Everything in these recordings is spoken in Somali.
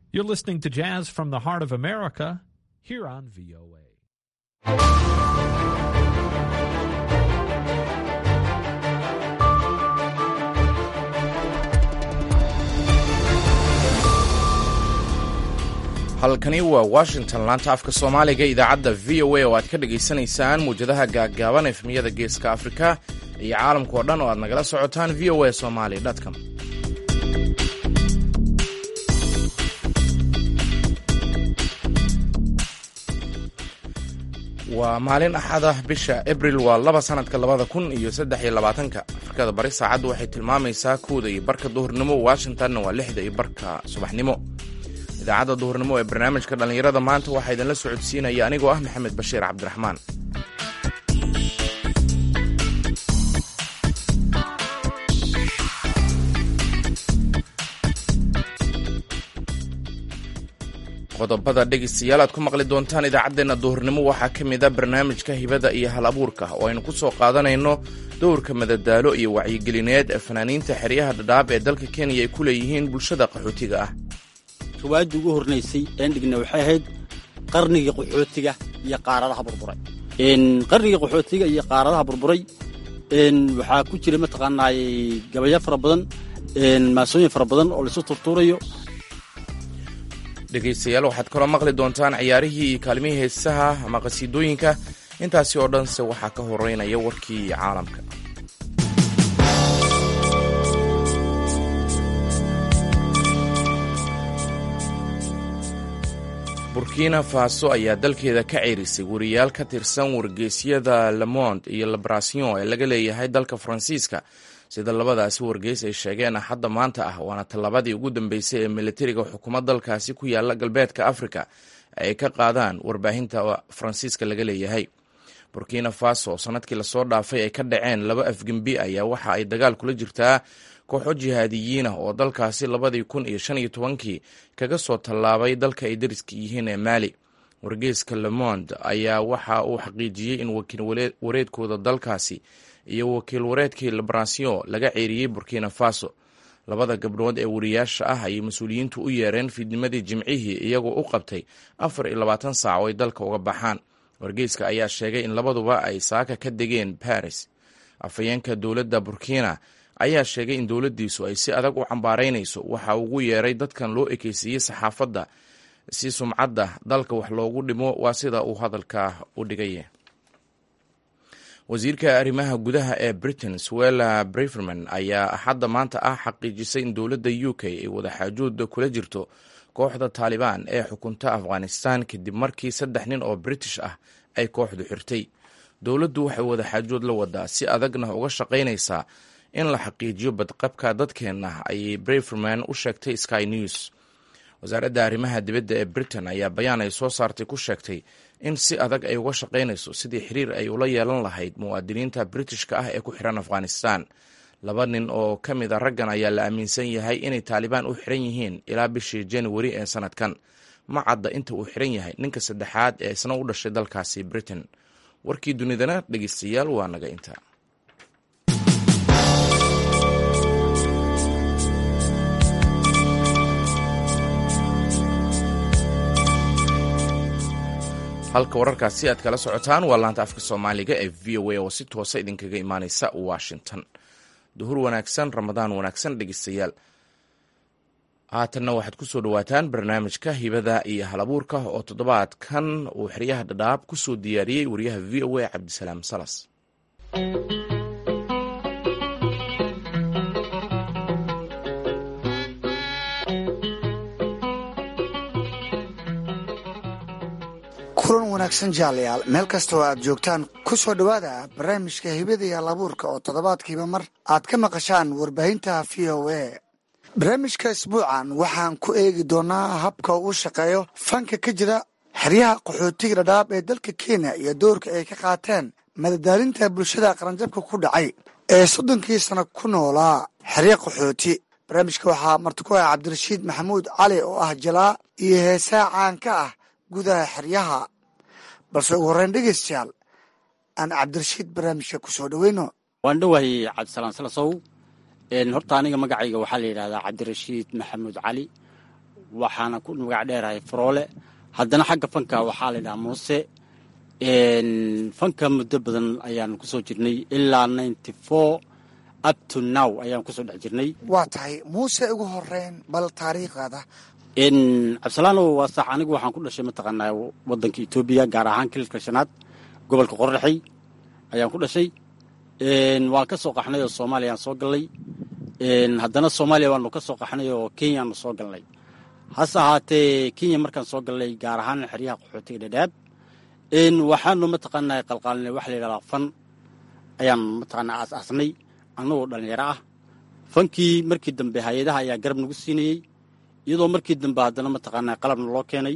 You're listening to Jazz from the Heart of America here on VOA. halkani waa washington laanta afka soomaaliga idaacadda v o a oo aad ka dhagaysanaysaan muwjadaha gaaggaaban efmiyada geeska afrika iyo caalamka oo dhan oo aad nagala socotaan v o a somali com waa maalin axada bisha abril waa laba sanadka labada kun iyo saddex iyo labaatanka afrikada bari saacaddu waxay tilmaamaysaa kowda iyo barka duhurnimo washingtonna waa lixda iyo barka subaxnimo idaacadda duhurnimo ee barnaamijka dhallinyarada maanta waxaa idinla socodsiinaya anigoo ah maxamed bashiir cabdiraxmaan qodobada dhegaystayaal aad ku maqli doontaan idaacaddeenna duhurnimo waxaa ka mid a barnaamijka hibada iyo hal abuurka oo aynu ku soo qaadanayno dowrka madadaalo iyo wacyigelineed ee fanaaniinta xeryaha dhadhaab ee dalka kenya ay ku leeyihiin bulshada qaxootiga ah riwaayadii ugu hornaysay een dhigna waxay ahayd qarnigii qaxootiga iyo qaaradaha burburay qarnigii qaxootiga iyo qaaradaha burburay waxaa ku jira mataqaanaay gabayo fara badan maasooyin fara badan oo laisu turtuurayo dhegaystayaal waxaad kaloo maqli doontaan ciyaarihii iyo kaalmihii heesaha ama qhasiidooyinka intaasi oo dhanse waxaa ka horeynaya warkii caalamka burkina faso ayaa dalkeeda ka ceerisay wariyaal ka tirsan wargeysyada lemond iyo libration ee laga leeyahay dalka faransiiska sida labadaasi wargeys ay sheegeen axadda maanta ah waana tallabadii ugu dambeysay ee militariga xukuumad dalkaasi ku yaala galbeedka afrika ay ka qaadaan warbaahinta faransiiska laga leeyahay burkina faso sanadkii lasoo dhaafay ay ka dhaceen laba afgembi ayaa waxa ay dagaal kula jirtaa kooxo jihaadiyiin ah oo dalkaasi labadii kun iyo shan iyo tobankii kaga soo tallaabay dalka ay dariska yihiin ee maali wargeyska lemond ayaa waxa uu xaqiijiyey in wakiil wareedkooda dalkaasi iyo wakiil wareedkii libration laga ceeriyey burkina faso labada gabdhood ee wariyaasha ah ayay mas-uuliyiintu u yeereen fiidnimadii jimcihii iyagoo u qabtay afar iyo labaatan saac oo ay dalka uga baxaan wargeyska ayaa sheegay in labaduba ay saaka ka degeen baris afhayeenka dowladda burkina ayaa sheegay in dowladdiisu ay si adag u cambaaraynayso waxa ugu yeeray dadkan loo ekeysiiyey saxaafadda si sumcadda dalka wax loogu dhimo waa sida uu hadalka u dhigay wasiirka arrimaha gudaha ee britain swella briferman ayaa axadda maanta ah xaqiijisay in dowladda u k ay wadaxaajood kula jirto kooxda taalibaan ee xukunta afghanistan kadib markii saddex nin oo british ah ay kooxdu xirtay dowladdu waxay wadaxaajood la wadaa si adagna uga shaqaynaysaa in la xaqiijiyo badqabka dadkeenna ayay briferman u sheegtay sky news wasaaradda arrimaha dibadda ee britain ayaa bayaan ay soo saartay ku sheegtay in si adag ay uga shaqaynayso sidii xiriir ay ula yeelan lahayd muwaadiniinta britishka ah ee ku xiran afghanistan laba nin oo ka mid a raggan ayaa la aaminsan yahay inay taalibaan u xiran yihiin ilaa bishii januari ee sanadkan ma cadda inta uu xiran yahay ninka saddexaad ee isna u dhashay dalkaasi britain warkii dunidana dhegeystayaal waa naga inta halka wararkaasi aad kala socotaan waa laanta afka soomaaliga ee v o a oo si toosa idinkaga imaaneysa washington duhur wanaagsan ramadaan wanaagsan dhegeystayaal haatanna waxaad ku soo dhowaataan barnaamijka hibada iyo halabuurka oo toddobaadkan uu xeryaha dhadhaab ku soo diyaariyey wariyaha v o a cabdisalaam salas kulan wanaagsan jaalayaal meel kasta oo aad joogtaan ku soo dhowaada barnaamijka hibada iyo alabuurka oo toddobaadkiiba mar aad ka maqashaan warbaahinta v o a barnaamijka isbuucan waxaan ku eegi doonaa habka uu shaqeeyo fanka ka jira xeryaha qaxootiga dhadhaab ee dalka kenya iyo doorka ay ka qaateen madadaalinta bulshada qaranjabka ku dhacay ee soddonkii sano ku noolaa xerya qaxooti barnaamijka waxaa marti ku ah cabdirashiid maxamuud cali oo ah jalaa iyo heesaa caan ka ah gudaha xeryaha balse ugu horreyn dhegeystayaal aan cabdirashiid barnaamijka ku soo dhoweyno waan dhowahay cabdisalaan salasow horta aniga magacayga waxaa la yidhahdaa cabdirashiid maxamuud cali waxaana ku magac dheerahay faroole haddana xagga fanka waxaa la yidhaha muuse fanka muddo badan ayaan kusoo jirnay ilaa ninety four up to now ayaan kusoo dhex jirnay waa tahay muuse ugu horeyn bal taariikhdaada cabdisalaanow waa sax anigu waxaan ku dhashay mataqaanaa wadanka etoobiya gaar ahaan kililka shanaad gobolka qorraxay ayaan ku dhashay waan ka soo qaxnay oo soomaaliya aan soo galnay haddana soomaaliya waanu ka soo qaxnay oo kenyaanu soo galnay hase ahaatee kenya markaan soo galnay gaar ahaan xeryaha qaxootiga dhadhaab waxaanu mataqaanaa qalqaalinay waxa la yidhahdaa fan ayaan mataqaanaa aas-aasnay annagoo dhallinyaro ah fankii markii dambe hay-adaha ayaa garab nagu siinayey iyadoo markii dambe haddana mataqaanaa qalabna loo keenay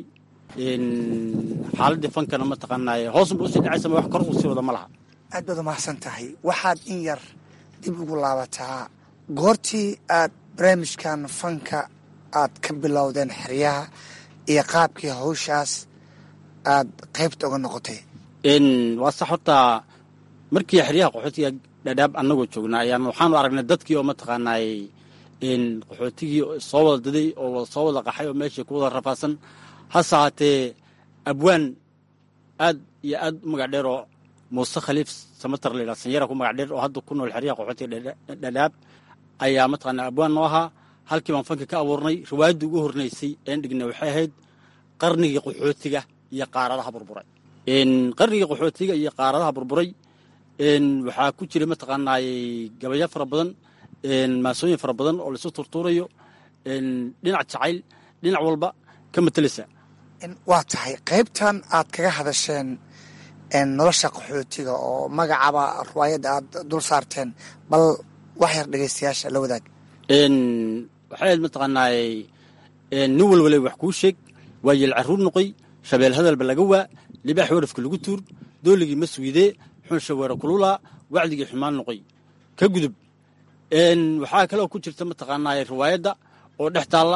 xaaladii fankana mataqaanaa hoosunba usii dhacaysama wax kor uu sii wada ma laha aad baad umahadsan tahay waxaad in yar dib ugu laabataa goortii aad barnaamijkan fanka aad ka bilowdeen xeryaha iyo qaabkii hawshaas aad qaybta uga noqotay waa sax horta markii xeryaha qaxootiga dhadhaab annagoo joognaa ayaan waxaanu aragnay dadkii oo mataqaanaay qaxootigii soo wada daday oo soo wada qaxay oo meeshii ku wada rafaasan hase ahaatee abwaan aad iyo aad u magac dheer oo muuse khaliif samatar layidhaha sanyara ku magac dheer oo hadda ku nool xeryaha qaxootiga dhadhaab ayaa mataqaanaa abwaan noo ahaa halkii baan fanka ka abuurnay riwaayaddii ugu hornaysay een dhignay waxay ahayd qarnigii qaxootiga iyo qaaradaha burburay qarnigii qaxootiga iyo qaaradaha burburay waxaa ku jira mataqaanaay gabayo fara badan maasooyin fara badan oo laisu turtuurayo dhinac jacayl dhinac walba ka mateleysa waa tahay qaybtan aad kaga hadasheen nolosha qaxootiga oo magacaba riwaayadda aad dul saarteen bal wax yar dhegaystayaasha la wadaag waxay ahayd mataqaanaay nin walwalay wax kuu sheeg waa yeel caruur noqoy shabeel hadalba laga waa libaax warafka lagu tuur dooligii ma suydee xunsha weera kululaa wacdigii xumaan noqoy ka gudub waxaa kaloo ku jirta mataqaanaay riwaayadda oo dhex taalla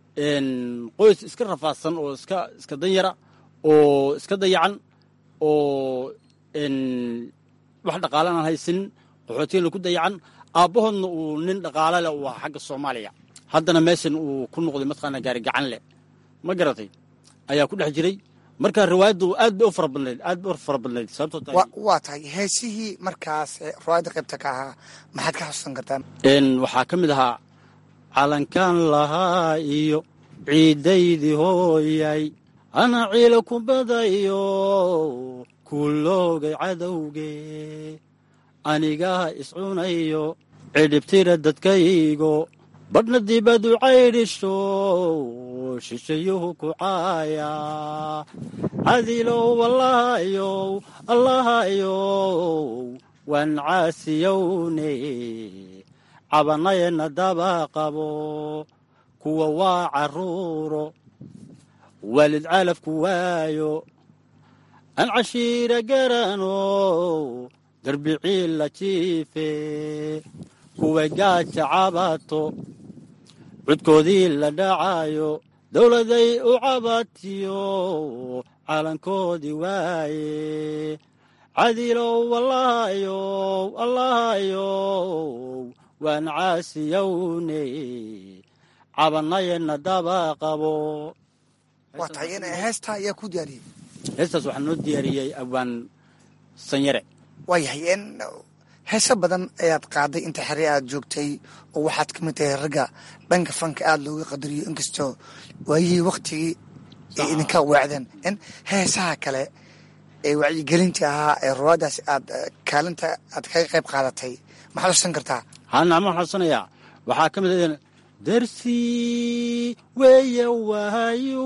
qoys iska rafaadsan oo iska iska danyara oo iska dayacan oo wax dhaqaalan aan haysanin qaxootigana ku dayacan aabbahoodna uu nin dhaqaalo leh uu ahaa xagga soomaaliya haddana meeshan uu ku noqday mataqaana gaari gacan leh ma garatay ayaa ku dhex jiray marka riwaayaddu aad bay u fara badnayd aad bay u fara badnayd sababtoo tahay waa tahay heesihii markaas riwaayadda qaybta ka ahaa maxaad ka xusuusan kartaan waxaa ka mid ahaa calankan lahaa iyo ciidaydii hooyay ana ciila ku badayo kuloogay cadowge anigaa iscunayo cidhibtira dadkaygo badhna dibadu caydhisho shishayuhu ku caaya cadilow allahayow allahayow waan caasiyowne cabanayana daba qabo kuwa waa carruuro waalid caalafku waayo aan cashiira garano garbiciil la jiife kuway gaaja cabato cudkoodii la dhacayo dowladay u cabatiyo calankoodii waaye cadilow allahayow allahayow waan caasiyowne cabanayana daba qabo waa tahay in heestaa ayaa ku diyaariyey heestaas waxaa noo diyaariyey abwaan sanyare waayahay n heese badan ayaad qaaday inta xere aad joogtay oo waxaad ka mid tahay ragga dhanka fanka aada looga qadariyo inkastoo waayihii waktigii ay idinka weecdeen n heesaha kale ee wacyigelinta ahaa ee ruwaadaas aad kaalinta aad kaga qayb qaadatay maxaad xusan kartaa hanama xusanayaa waxaa ka mid ah darsi weeye waayu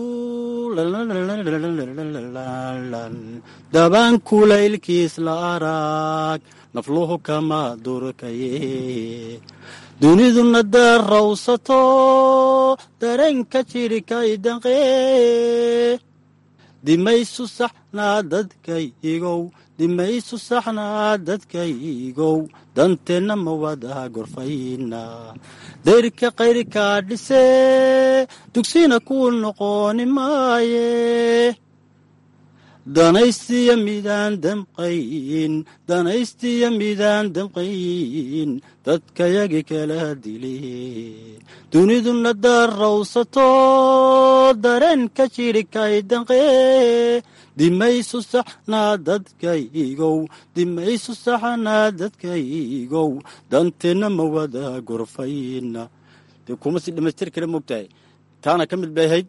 dabaan kulaylkiis la arag nafluhu kama durkaye duniduna darrawsato dareenka jirikay danqee dimaysu saxnaa dadkaygow dimaysu saxnaa dadkaygow danteenna ma wada gorfayna dayrka qayrkaa dhisee dugsina kuu noqoni maaye danaystiya midaan damqayn danaystiya midaan damqayn dadkayagi kala dile duniduna darrawsato dareenka jidhikay danqee dimaysu saxnaa dadkaygow dimaysu saxnaa dadkaygow danteenna ma wada gorfayna dee kuma si dhamaystir kale moogtahay taana ka mid bay ahayd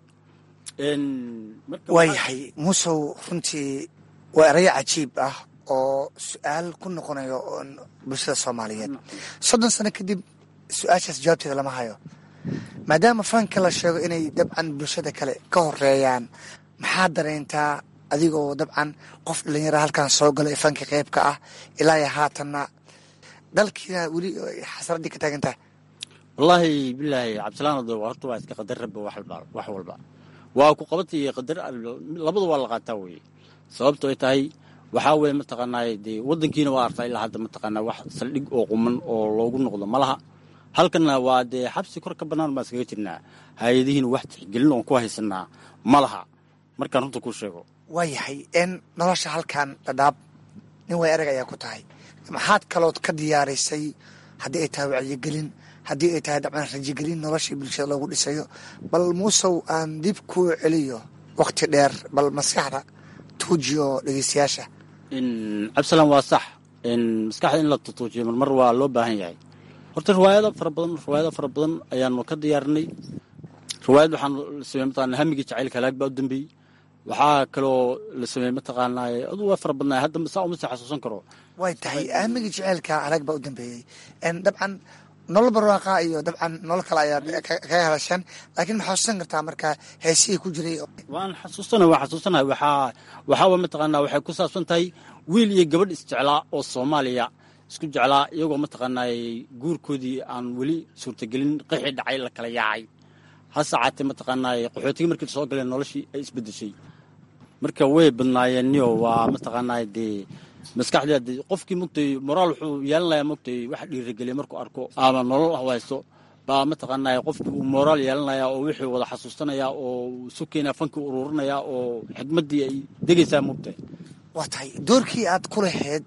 waayahay muusow runtii waa erayo cajiib ah oo su-aal ku noqonayo bulshada soomaaliyeed soddon sano kadib su-aashaas jawaabteeda lama hayo maadaama fanka la sheego inay dabcan bulshada kale ka horeeyaan maxaa dareyntaa adigoo dabcan qof dhalinyara halkan soo gala ee fanka qeybka ah ilaa iyo haatanna dalkiina weli xasraddii ka taagan tahay wallaahi bilaahi cabdisalaan ado horta waa iska qadar rabba wax walba waa ku qabatay qadar labada waa la qaataa weye sababto ay tahay waxaa weye mataqaanaaye dee waddankiina waa artaa ilaa hadda mataqaanaa wax saldhig oo quman oo loogu noqdo ma laha halkanna waa dee xabsi kor ka bannaan baan iskaga jirnaa hay-adihiina wax tixgelin oon ku haysanaa ma laha markaan runta kuu sheego waayahay n nolosha halkan dhadhaab nin way erag ayaa ku tahay maxaad kalood ka diyaarisay haddii ay tahay wacyigelin haddii ay tahay dabcan rajigelin noloshii bulshada loogu dhisayo bal muusow aan dib kuu celiyo wakhti dheer bal maskaxda tuujiyo dhegeystayaasha cabdisalaan waa sax maskaxda in la tutuujiyo marmar waa loo baahan yahay horta riwaayado fara badan riwaayado fara badan ayaanu ka diyaarinay riwaayad waxaan la sameeyey mataqana hamigii jacaylka halaag baa u dambeeyey waxaa kaloo la sameeyey mataqaanaa adu waa fara badnaa hadda saa uma sii xasuusan karo way tahay aamigii jaceylka halaag baa u dambeeyey dabcan nolol barwaaqa iyo dabcan nolol kale ayaad kaga hadasheen laakiin ma xasuusan kartaa markaa heesihii ku jiray waan xasuusana waan xasuusanahay waxaa waxaa mataqaanaa waxay ku saabsan tahay wiil iyo gabadh isjeclaa oo soomaaliya isku jeclaa iyagoo mataqaanaa guurkoodii aan weli suurtagelin qixi dhacay la kala yaacay hase caatee mataqaanaa qaxootigii markii soo galeen noloshii ay isbedeshay marka way badnaayeenniyo waa mataqaanaa dee maskaxdeed qofkii mogtay moraal wuxuu yeelanayaa mogtay wax dhiirageliya markuu arko ama nolol haysto baa mataqaanaa qofkii uu moraal yeelanaya oo wixii wada xasuusanaya oo isu keenaya fankii ururinaya oo xikmaddii ay degaysaa mogtay waa tahay doorkii aad ku lahayd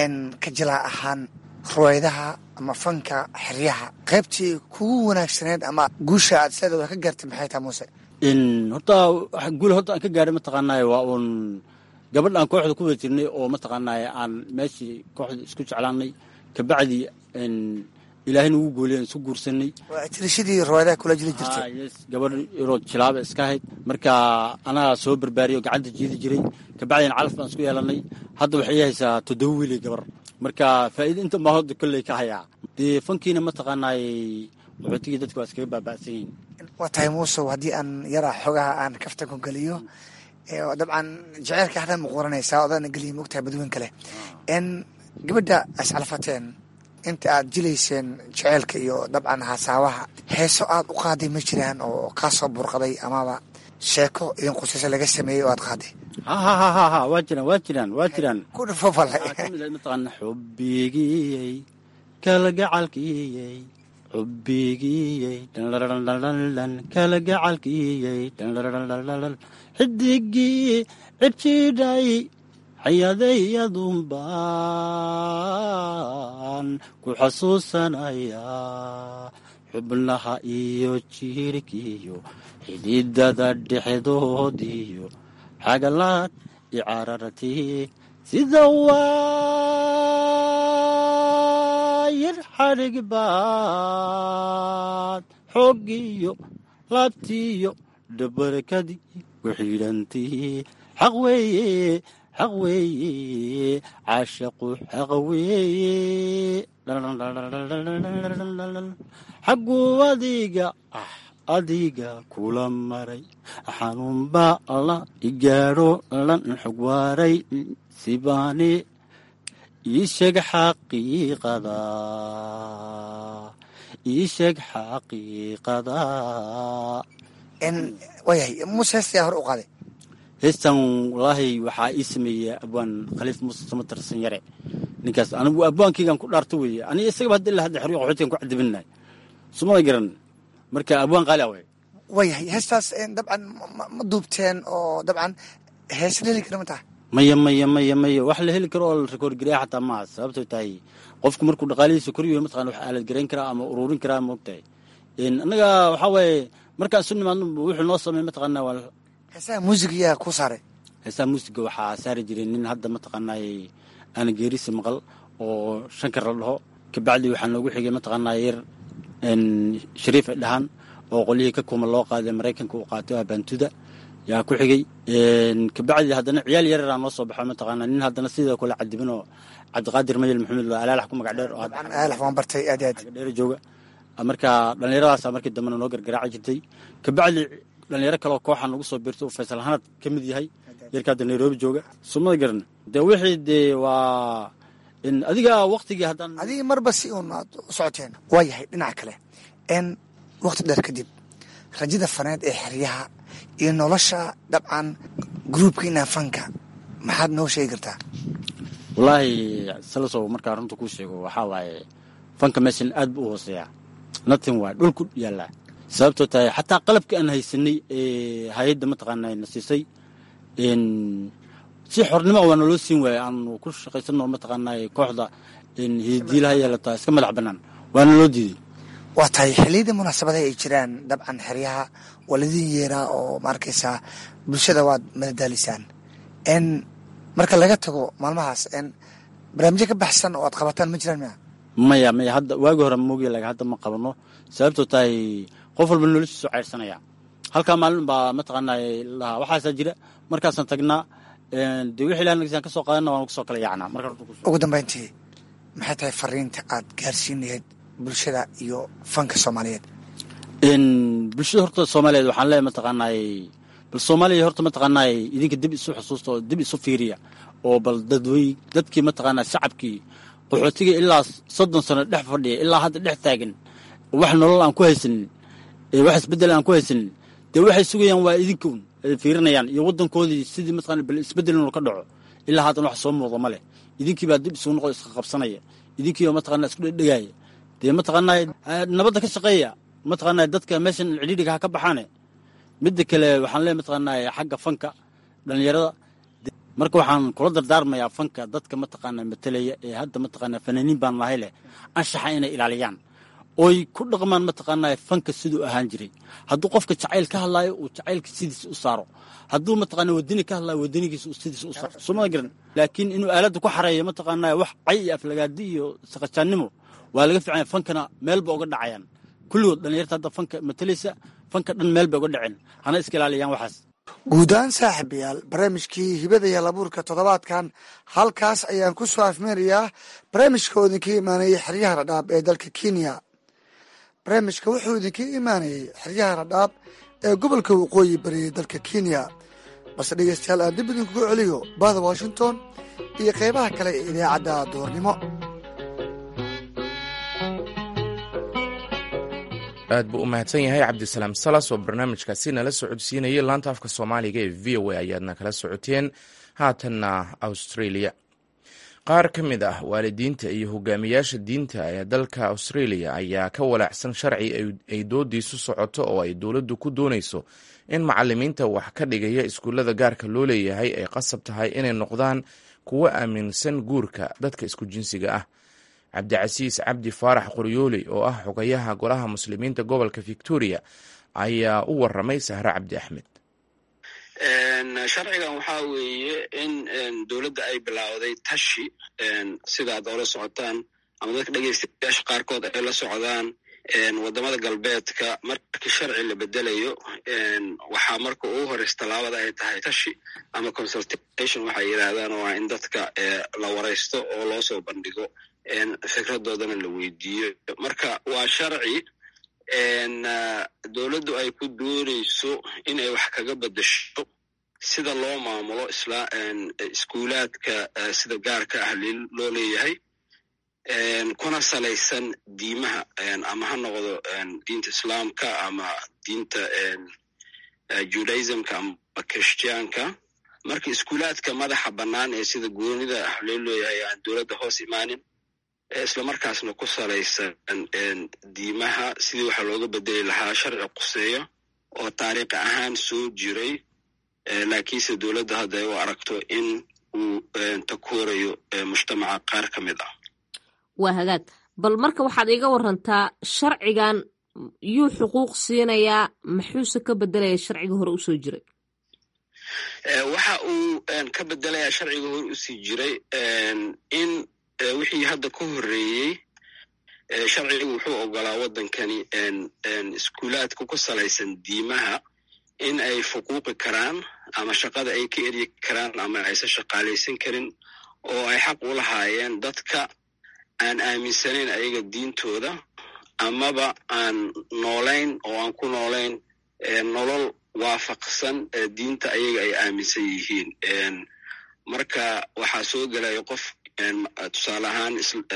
ka jilaa ahaan ruwaydaha ama fanka xeryaha qaybtii kugu wanaagsaneed ama guusha aad sideeda ka gaartay maxay tahay muuse horta guul horta aan ka gaadhay mataqaanaa waa uun gabadh aan kooxda ku wada jirnay oo mataqaanaa aan meeshii kooxda isku jeclaanay kabacdi ilaahayna ugu gooliyan isu guursanay waa tirishadii ruwaydaha kula jiri jirtay gabadh yaroo jilaaba iska ahayd marka anagaa soo barbaariyo gacanta jiidi jiray kabacdina calaf baan isku yeelanay hadda waxay haysaa toddoba wiilay gabar marka faa'iida inta baa hodda kolley ka hayaa dee fankiina mataqaanaay qaxootigii dadka waa iskaga baaba'san yihiin waa tahay muusow haddii aan yaraa xogaha aan kaftan ku geliyo dabcan jaceylka hadaan muquuranaysaa odaana geliya mogtahay badweyn kale n gabadha ascalfateen inta aad jilayseen jaceylka iyo dabcan hasaawaha heeso aad u qaaday ma jiraan oo kaa soo burqaday amaba sheeko idin qusaysa laga sameeyey oo aad qaaday hahahaha waa jiraan waa jiraan waa jiraan ku dhufo fale mataqaana xubbigiyey kalagacalkiyey xubbigiyey dhandhandhandhan kalagacalkiyey dhandhandhandhan xidigii cidjidhay xayadayadunbaan ku xasuusanayaa xubnaha iyo jiirkiyo xididada dhexdoodiyo xagalaad icararti sida waayir xadhig baad xooggiyo laabtiyo dhabarkadii ku xidhantii xaq weeye xaq weeye caashaqu xaq weeye xagguu adiga ah adiga kula maray xanuunbaa alla igaadho lan xog waaray sibaani ii sheeg xaqiiqada ii sheeg xaqiiqada waayahay muuse heestayaa hor u qaaday heestan walaahi waxaa ii sameeyey abwaan khaliif muuse samatarsan yare ninkaas anigu abwaankeygaan ku dhaarto weeye aniga isagaba hadda ilaa hadda xeryo qaxootigan ku cadibinahay sumada garan marka abwaan qaali away waayahay heestaas dabcan ma duubteen oo dabcan heese dheli kara ma taha maya maya maya maya wax la heli karo oo la rekoord gareeya xataa maaha sababtoo tahay qofku markuu dhaqaalihiisa koryahay mataqana wax aalad garayn karaa ama ururin karaa moogtahay annaga waxaa waaye markaan isu nimaadno wuxuu noo sameey mataqaanaa waa heesaha muusigayaa ku saaray heesaha muusiga waxaa saari jiray nin hadda mataqaanaa aana geerisa maqal oo shankar la dhaho kabacdi waxaa noogu xigay mataqaanaa yar shariif ay dhahaan oo qolyihii ka kuma loo qaaday maraykanka uu qaatay waa baantuda yaa ku xigay kabacdi haddana ciyaal yareeraa noo soo baxo mataqaanaa nin haddana sidoo kale cadibin oo cabdiqaadir mayel maxamed waa alaalax ku magac dheer oo aalax waan bartay aad aad dheer jooga marka dhallinyaradaasa markii dambena noo gargaraaci jirtay kabacdi dhallinyaro kaleoo kooxan ugu soo biirtay uu faysal hanad ka mid yahay yarka hadda nairobi jooga sumada garan dee wixii dee waa adiga waktigii haddaan adiga marba si uun aad u socoteen waa yahay dhinaca kale n wakti dheer kadib rajada faneed ee xeryaha iyo nolosha dabcan gruubkiina fanka maxaad noo sheegi kartaa wallaahi salasow markaa runta kuu sheego waxaa waaye fanka meeshan aad buu u hooseeyaa natin waa dhulku yaallaa sababtoo tahay xataa qalabkii aan haysanay ee hay-adda mataqaanaa na siisay si xornimo waa naloo siin waayey aanu ku shaqaysano mataqaanaa kooxda hidiilaha yeelata iska madax bannaan waa naloo diiday waa tahay xilliyadii munaasabadaha ay jiraan dabcan xeryaha waa ladin yeeraa oo ma arkaysaa bulshada waad madadaalisaan n marka laga tago maalmahaas n barnaamijyo ka baxsan oo aad qabataan ma jiraan miya maya maya hadda waagi hore moogiya laga hadda ma qabano sababtoo tahay qof walba noloshiisu cayrsanaya halkaa maalin baa mataqaanaa lahaa waxaasaa jira markaasaan tagnaa dee wixii ilaha nagisaan ka soo qaadana waan kusoo kala yaacnaa marka ugu dambayntii maxay tahay fariinta aad gaarsiin lahayd bulshada iyo fanka soomaaliyeed bulshada horta soomaaliyeed waxaan leeyahay mataqaanaay bal soomaaliya horta mataqaanaay idinka dib isu xusuusta oo dib isu fiiriya oo bal dadwey dadkii mataqaanaa shacabkii qaxootiga ilaa soddon sano dhex fadhiya ilaa hadda dhex taagan wax nolol aan ku haysanin wax isbeddel aan ku haysanin dee waxay sugayaan waa idinkaun ay fiirinayaan iyo waddankoodii sidii mataqana bal isbeddel inuu ka dhaco ilaa haatan wax soo muuqda ma leh idinkii baa dib isugu noqo iska qabsanaya idinkiiba mataqana isku dhedhegaaya dee mataqaanaa nabadda ka shaqeeya mataqaanaa dadka meeshan cidhiidhiga ha ka baxaane midda kale waxaan leeyahay mataqaanaa xagga fanka dhallinyarada marka waxaan kula dardaarmayaa fanka dadka mataqaanaa matalaya ee hadda mataqaanaa fanaaniin baan lahay leh anshaxa inay ilaaliyaan oy ku dhaqmaan mataqaanaa fanka siduu ahaan jiray hadduu qofka jacayl ka hadlaayo uu jacaylka sidiisa u saaro hadduu mataqaanaa wadani ka hadlaayo wadanigiisa uu sidiisa u saaro sumada garan laakiin inuu aaladda ku xareeyo mataqaanaa wax cay iyo aflagaadi iyo saqajaannimo waa laga fiicanya fankana meel ba uga dhacayaan kulligood dhallinyarta hadda fanka matalaysa fanka dhan meel bay uga dhaceen hana iska ilaaliyaan waxaas guud ahaan saaxiibayaal barnaamijkii hibada iyo labuurka toddobaadkan halkaas ayaan ku soo afmeerayaa barnaamijka oo idinka imaanayay xeryaha radhaab ee dalka kenya barnaamijka wuxuu idinka imaanayay xeryaha radhaab ee gobolka waqooyi bariyay dalka kenya balse dhegeystayaal aan dib idinkugu celiyo bahda washington iyo qeybaha kale ee idaacadda duurnimo aad buu u mahadsan yahay cabdisalaam salas oo barnaamijkaasi nala socodsiinayay laanta afka soomaaliga ee v o a ayaadna kala socoteen haatanna australia qaar ka mid ah waalidiinta iyo hogaamiyaasha diinta ee dalka australia ayaa ka walaacsan sharci ay doodiisu socoto oo ay dowladdu ku doonayso in macalimiinta wax ka dhigaya iskuullada gaarka loo leeyahay ay qasab tahay inay noqdaan kuwo aaminsan guurka dadka isku jinsiga ah cabdicasiis cabdi faarax qoryooli oo ah xogayaha golaha muslimiinta gobolka victoria ayaa u waramay sahre cabdi axmed sharcigan waxaa weeye in dowladda ay bilowday tashi sidaad oola socotaan ama dadka dhegeystayaasha qaarkood ay la socdaan wadamada galbeedka markii sharci la bedelayo waxaa marka ugu horeysa tallaabada ay tahay tashi ama consultation waxay yidhaahdaan waa in dadka la wareysto oo loo soo bandhigo fikradoodana la weydiiyo marka waa sharci dowladdu ay ku doonayso in ay wax kaga bedesho sida loo maamulo iskuulaadka sida gaarka ah loo leeyahay kuna salaysan diimaha ama ha noqdo diinta islaamka ama diinta judaismka ama christianka marka iskuulaadka madaxa bannaan ee sida goonida ah loo leeyahay aan dowladda hoos imaanin islamarkaasna ku salaysan diimaha sidii waxaa looga bedeli lahaa sharci quseeyo oo taariikh ahaan soo jiray laakiinse dowladda hadda ay u aragto in uu takoorayo mujtamaca qaar ka mid ah waa hagaag bal marka waxaad iiga warantaa sharcigan yuu xuquuq siinayaa maxuuse ka bedelaya sharciga hore usoo jiray waxa uu ka bedelayaa sharciga hore usii jiray in wixii hadda ka horreeyey sharcigu wuxuu ogolaa waddankani iskuulaadka ku salaysan diimaha in ay fuquuqi karaan ama shaqada ay ka eryi karaan ama aysan shaqaalaysan karin oo ay xaq u lahaayeen dadka aan aaminsanayn ayaga diintooda amaba aan noolayn oo aan ku noolayn nolol waafaqsan diinta ayaga ay aaminsan yihiin marka waxaa soo gelaya qof tusaale ahaan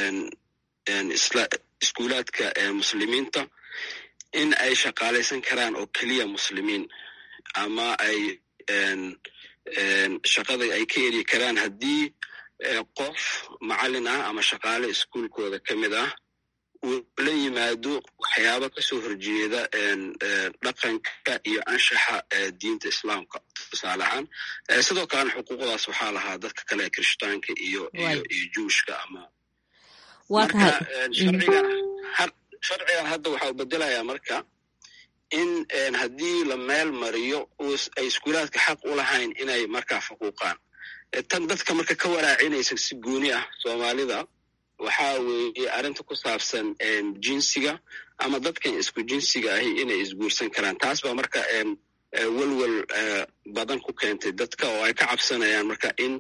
iskuulaadka muslimiinta in ay shaqaalaysan karaan oo keliya muslimiin ama ay shaqada ay ka eri karaan haddii qof macallin ah ama shaqaale iskuulkooda ka mid ah uu la yimaado waxyaaba kasoo horjeeda dhaqanka iyo anshaxa diinta islaamka tusaale ahaan sidoo kalena xuquuqdaas waxaa lahaa dadka kale kirishtaanka iyo iyo juushka ama marka sharcigan sharcigan hadda waxa uu bedelayaa marka in haddii la meel mariyo ay iskuulaadka xaq u lahayn inay markaa faquuqaan tan dadka marka ka waraacinaysa si gooni ah soomaalida waxaa weeye arrinta ku saabsan jinsiga ama dadkan isku jinsiga ahi inay isguursan karaan taas baa marka welwel badan ku keentay dadka oo ay ka cabsanayaan marka in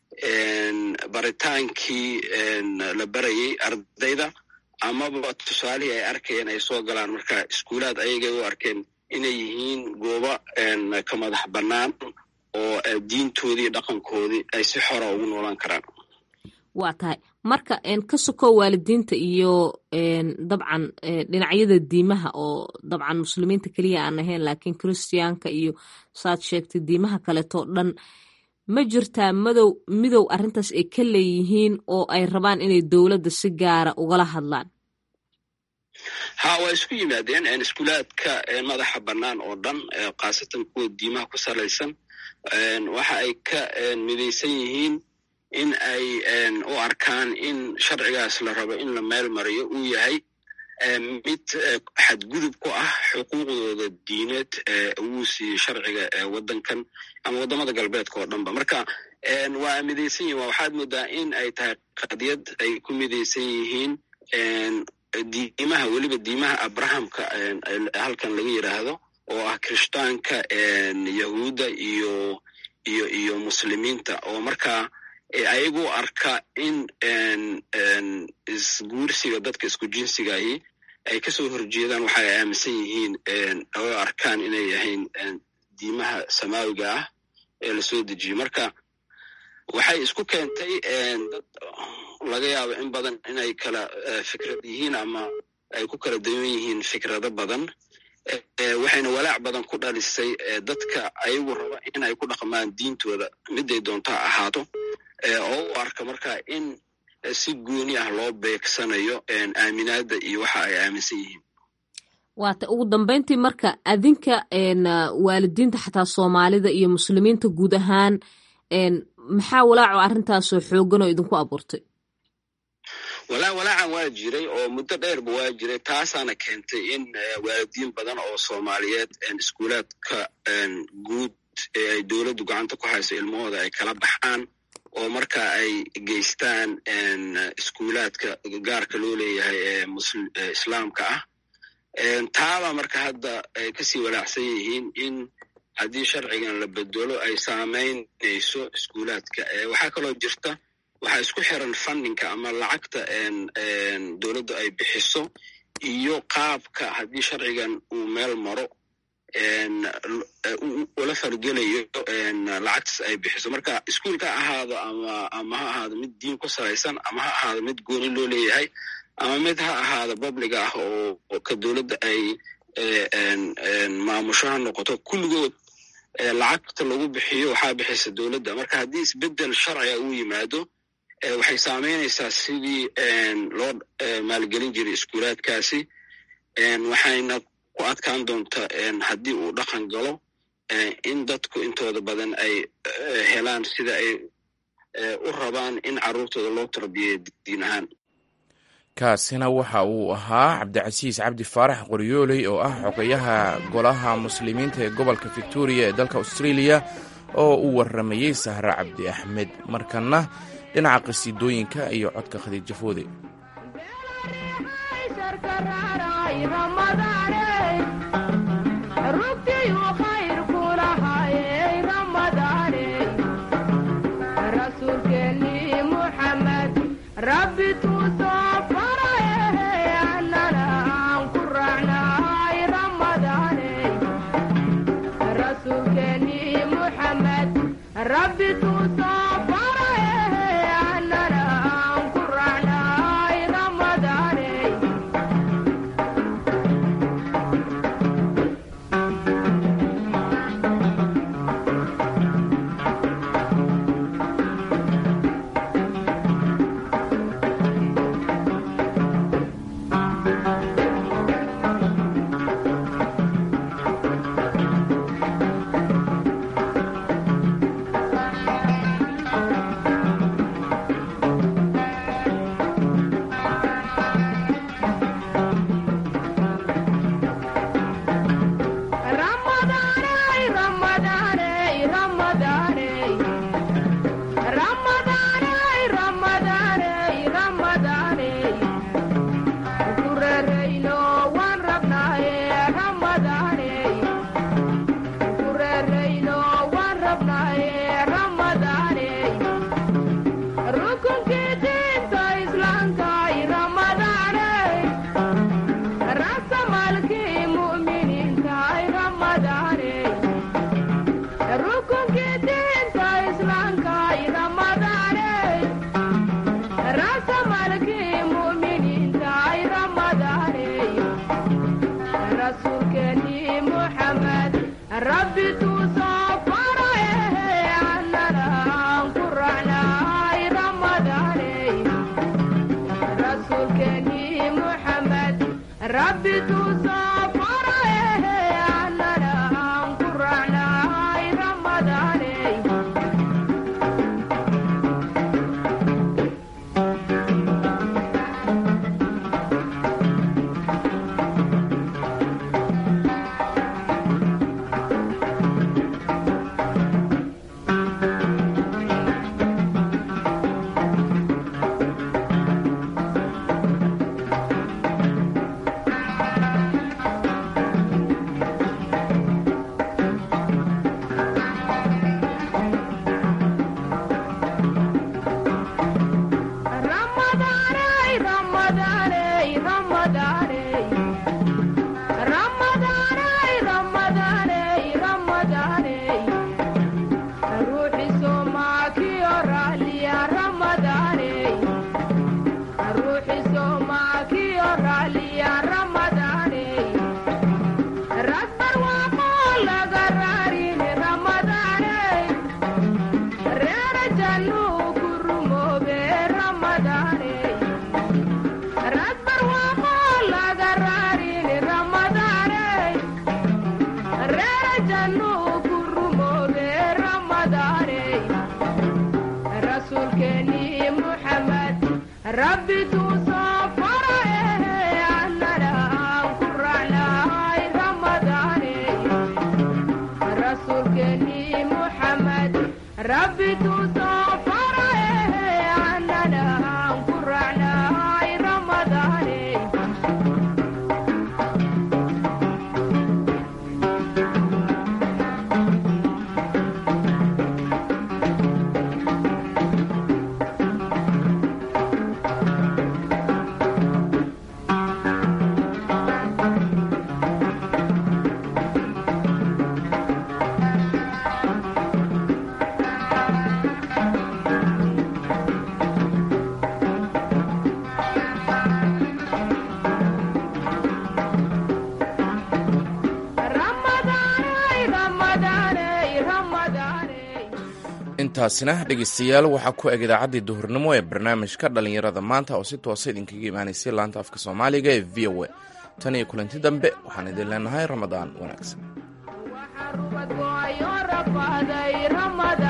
baritaankii la barayay ardayda amaba tusaalihii ay arkayeen ay soo galaan marka iskuulaad ayagay u arkeen inay yihiin goobo ka madax bannaan oo diintoodii dhaqankoodii ay si xora ugu noolaan karaan waa tahay marka ka sokow waalidiinta iyo dabcan dhinacyada diimaha oo dabcan muslimiinta keliya aan ahayn laakiin christiyaanka iyo saad sheegtay diimaha kaleetoo dhan ma jirtaa madow midow arrintaas ay ka leeyihiin oo ay rabaan inay dowladda si gaara ugala hadlaan ha waa isku yimaadeen iskuulaadka madaxa bannaan oo dhan khaasatan kuwa diimaha ku salaysan waxa ay ka midaysan yihiin in ay u arkaan in sharcigaas la rabo in la meel mariyo uu yahay mid xadgudub ku ah xuquuqdooda diineed uu siiyey sharciga waddankan ama waddamada galbeedka oo dhanba marka waa midaysan yihin waxaad moodaa in ay tahay qadiyad ay ku midaysan yihiin diimaha weliba diimaha abrahamka halkan laga yidhaahdo oo ah kirishtaanka yahuudda iyo iyo iyo muslimiinta oo markaa ayagu arka in isguursiga dadka isku jinsigahi ay kasoo horjeedaan waxa ay aaminsan yihiin oo arkaan inay yahayn diimaha samaawiga ah ee lasoo dejiyey marka waxay isku keentay dad laga yaabo in badan inay kala fikrad yihiin ama ay ku kala dawan yihiin fikrado badan waxayna walaac badan ku dhalisay dadka ayagu raba in ay ku dhaqmaan diintooda miday doonto ha ahaato oo u arka marka in si gooni ah loo beegsanayo aaminaadda iyo waxa ay aaminsan yihiin waata ugu dambeyntii marka adinka waalidiinta xataa soomaalida iyo muslimiinta guud ahaan maxaa walaaco arrintaasoo xoogan oo idinku abuurtay walaa walaacan waa jiray oo muddo dheerba waa jiray taasaana keentay in waalidiin badan oo soomaaliyeed iskuulaadka guud ee ay dowladdu gacanta ku hayso ilmahooda ay kala baxaan oo marka ay geystaan iskuulaadka gaarka loo leeyahay ee islaamka ah taaba marka hadda ay kasii walaacsan yihiin in haddii sharcigan la bedelo ay saamaynayso iskuulaadka waxaa kaloo jirta waxaa isku xiran fundinka ama lacagta dowladdu ay bixiso iyo qaabka haddii sharcigan uu meel maro ula fargelayo lacagtas ay bixiso marka iskuulka ha ahaado ama ama ha ahaado mid diin ku salaysan ama ha ahaado mid gooni loo leeyahay ama mid ha ahaado publiga ah oo ka dowladda ay maamusho ha noqoto kulligood lacagta lagu bixiyo waxaa bixisa dowladda marka haddii isbedel sharciga uu yimaado waxay saameynaysaa sidii loo maalgelin jiray iskuulaadkaasi waxayna ku adkaan doonta haddii uu dhaqan galo in dadku intooda badan ay helaan sida ay u rabaan in carruurtooda loo tarbiyeeyo diin ahaan kaasina waxa uu ahaa cabdicasiis cabdi faarax qoryooley oo ah xogayaha golaha muslimiinta ee gobolka victoria ee dalka australia oo uu waramayey sahre cabdi axmed markana dhinaca qasiidooyinka iyo codka khadiijo foode intaasina dhegeystayaal waxaa ku eg idaacaddii duhurnimo ee barnaamijka dhallinyarada maanta oo si toosa idinkaga imaanaysay laanta afka soomaaliga ee v o a tan iyo kulanti dambe waxaan idin leenahay ramadaan wanaagsan